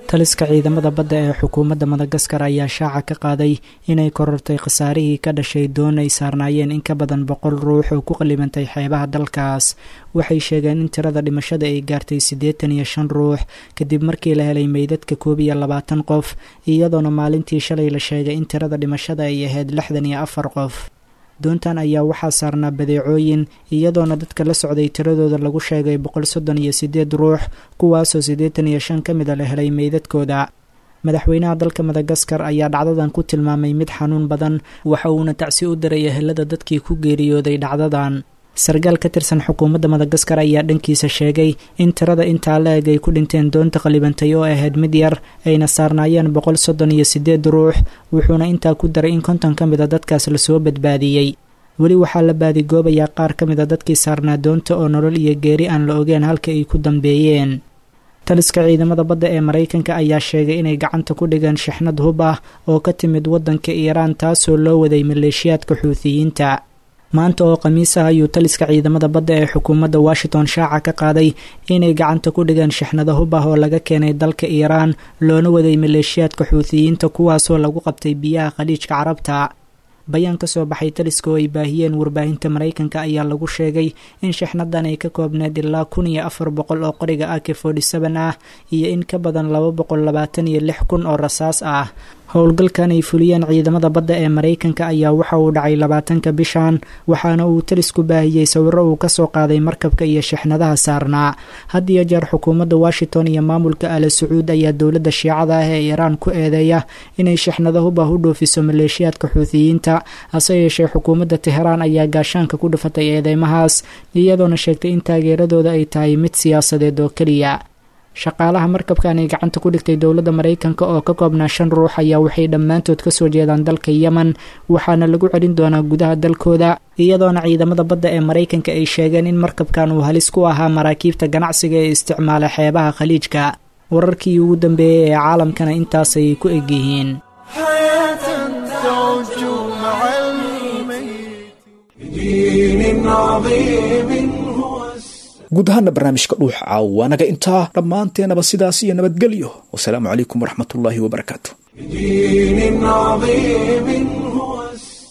taliska ciidamada badda ee xukuumadda madagaskar ayaa shaaca ka qaaday inay korortay khasaarihii ka dhashay doon ay saarnaayeen in ka badan boqol ruux oo ku qalibantay xeebaha dalkaas waxay sheegeen in tirada dhimashada ay gaartay siddeetan iyo shan ruux kadib markii la helay meydadka koob iyo labaatan qof iyadoona maalintii shalay la sheegay in tirada dhimashada ay ahayd lixdan iyo afar qof doontan ayaa waxaa saarnaa badeecooyin iyadoona dadka la socday tiradooda lagu sheegay boqol soddon iyo siddeed ruux kuwaasoo siddeetan iyo shan ka mida la helay meydadkooda madaxweynaha dalka madagaskar ayaa dhacdadan ku tilmaamay mid xanuun badan waxa uuna tacsi u diray ehelada dadkii ku geeriyooday dhacdadan sargaal ka tirsan xukuumadda madagaskar ayaa dhankiisa sheegay in tirada intaa la eg ay ku dhinteen doonta qalibantay oo ahayd mid yar ayna saarnaayeen boqol soddon iyo siddeed ruux wuxuuna intaa ku daray in konton ka mid a dadkaas lasoo badbaadiyey weli waxaa la baadigoobayaa qaar ka mid a dadkii saarnaa doonta oo nolol iyo geeri aan la ogeen halka ay ku dambeeyeen taliska ciidamada badda ee maraykanka ayaa sheegay inay gacanta ku dhigeen shixnad hub ah oo ka timid waddanka iiraan taasoo loo waday maleeshiyaadka xuutiyiinta maanta oo khamiis ah ayuu taliska ciidamada badda ee xukuumadda washington shaaca ka qaaday inay gacanta ku dhigeen shixnado hub ah oo laga keenay dalka iiraan loona waday maleeshiyaadka xuutiyiinta kuwaasoo lagu qabtay biyaha khaliijka carabta bayaan ka soo baxay taliska oo ay baahiyeen warbaahinta maraykanka ayaa lagu sheegay in shixnadan ay ka koobneed ilaa kun iyo afar boqol oo qoriga ak forty seven ah iyo in ka badan laba boqol labaatan iyo lix kun oo rasaas ah howlgalkan ay fuliyeen ciidamada badda ee maraykanka ayaa waxa uu dhacay labaatanka bishan waxaana uu talisku baahiyey sawiro uu kasoo qaaday markabka iyo shixnadaha saarnaa had iyo jeer xukuumadda washington iyo maamulka ala sacuud ayaa dowladda shiicada ah ee iiraan ku eedeeya inay shixnado hub ah u dhoofiso maleeshiyaadka xuutiyiinta hase yeeshee xukuumadda teheraan ayaa gaashaanka ku dhufatay eedeymahaas iyadoona sheegtay in taageeradooda ay tahay mid siyaasadeed oo keliya shaqaalaha markabkan ay gacanta ku dhigtay dowladda maraykanka oo ka koobnaa shan ruux ayaa waxay dhammaantood kasoo jeedaan dalka yemen waxaana lagu celin doonaa gudaha dalkooda iyadoona ciidamada badda ee maraykanka ay sheegeen in markabkan uu halis ku ahaa maraakiibta ganacsiga ee isticmaala xeebaha khaliijka wararkii ugu dambeeyey ee caalamkana intaasay ku egyihiin guud ahaana barnaamijka dhuuxa caawaanaga intaa dhammaanteenaba sidaas iyo nabadgelyo wasalaamu calaykum waraxmatullaahi wabarakaatu بدين عظيم